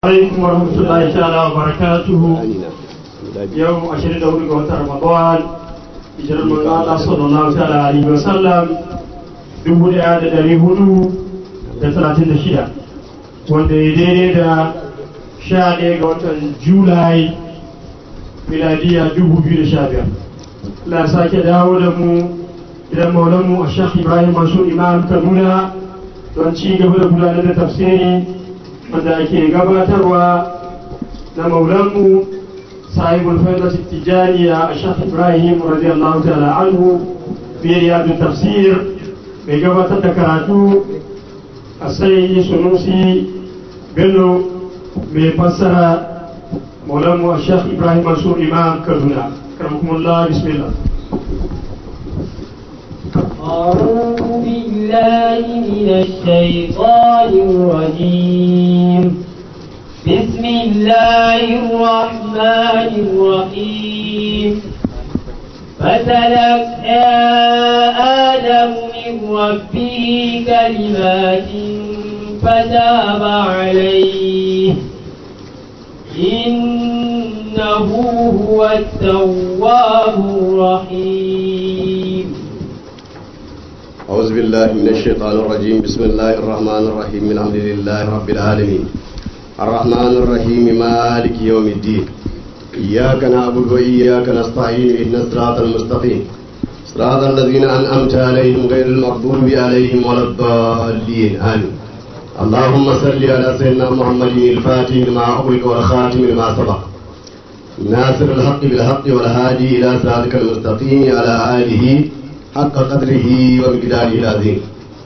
alaikum wa rahmatullahi ta'ala wa barakatuhu yau 24 ga watan ramadan hijirar manzo Allah sallallahu ta'ala alaihi wa sallam dubu daya da dari hudu da talatin da shida wanda ya daidai da sha ɗaya ga watan julai miladiya dubu biyu da sha biyar Allah sake dawo da mu idan maulanmu a shekh ibrahim masu imam kaduna don ci gaba da gudanar da tafsiri wanda ake gabatarwa na maulanmu sahibul faidat tijaniya a shekh ibrahim radiyallahu ta'ala anhu fi riyadu tafsir mai gabatar da karatu a sai sunusi bello mai fassara maulanmu a shekh ibrahim masu imam kaduna karmakumullah bismillah أعوذ بالله من الشيطان الرجيم بسم الله الرحمن الرحيم فتلقى آدم من ربه كلمات فتاب عليه إنه هو التواب الرحيم أعوذ بالله من الشيطان الرجيم بسم الله الرحمن الرحيم الحمد لله رب العالمين الرحمن الرحيم مالك يوم الدين إياك نعبد وإياك نستعين إهدنا الصراط المستقيم صراط الذين أنعمت عليهم غير المغضوب عليهم ولا الضالين آمين اللهم صل على سيدنا محمد الفاتح لما أغلق والخاتم لما سبق ناصر الحق بالحق والهادي إلى صراطك المستقيم على آله حق قدره ومقداره العظيم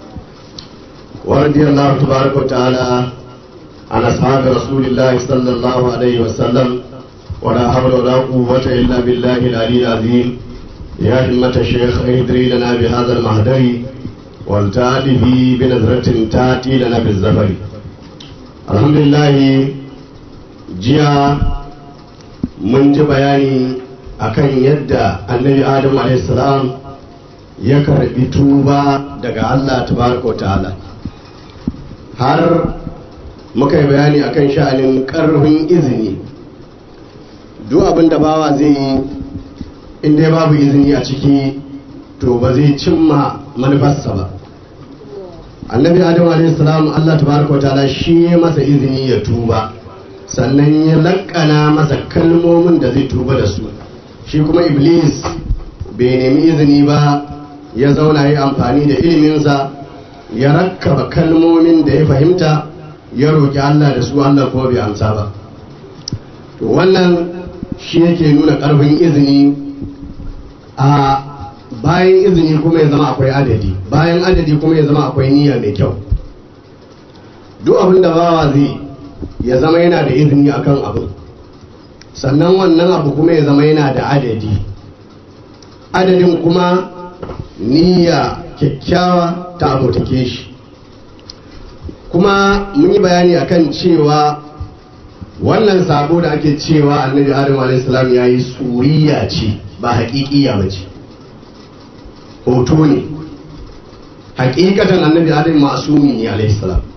ورضي الله تبارك وتعالى عن أصحاب رسول الله صلى الله عليه وسلم ولا حول ولا قوة إلا بالله العلي العظيم يا همة الشيخ اهدري لنا بهذا المهدر والتأتي به بنظرة تأتي لنا بالزفر الحمد لله جيا من جبياني akan yadda annabi adam alaihissalam ya karbi tuba daga Allah tabaraka ta'ala har muka yi bayani akan sha'anin karfin izini duk abin da bawa zai yi inda babu izini a ciki to ba zai cimma manufarsa ba annabi adam alaihissalam Allah tabaraka ta'ala shi ya masa izini ya tuba sannan ya lankana masa kalmomin da zai tuba da su shi kuma iblis bai nemi izini ba ya zauna yi amfani da iliminsa ya rakkaba kalmomin da ya fahimta ya roƙi Allah da su Allah kuma bai amsa ba to wannan shi yake nuna ƙarfin izini a bayan izini kuma ya zama akwai adadi bayan adadi kuma ya zama akwai niyya mai kyau duk abin da bawa zai ya zama yana da izini akan abin sannan wannan abu kuma ya zama yana da adadi adadin kuma niyya kyakkyawa ta abotake shi kuma mun yi bayani akan cewa wannan sabo da ake cewa annabi adam a.s. ya yi suriya ce ba haƙiƙiya ba ce hoto ne hakikatan annabi adam masumi ne alaihi salam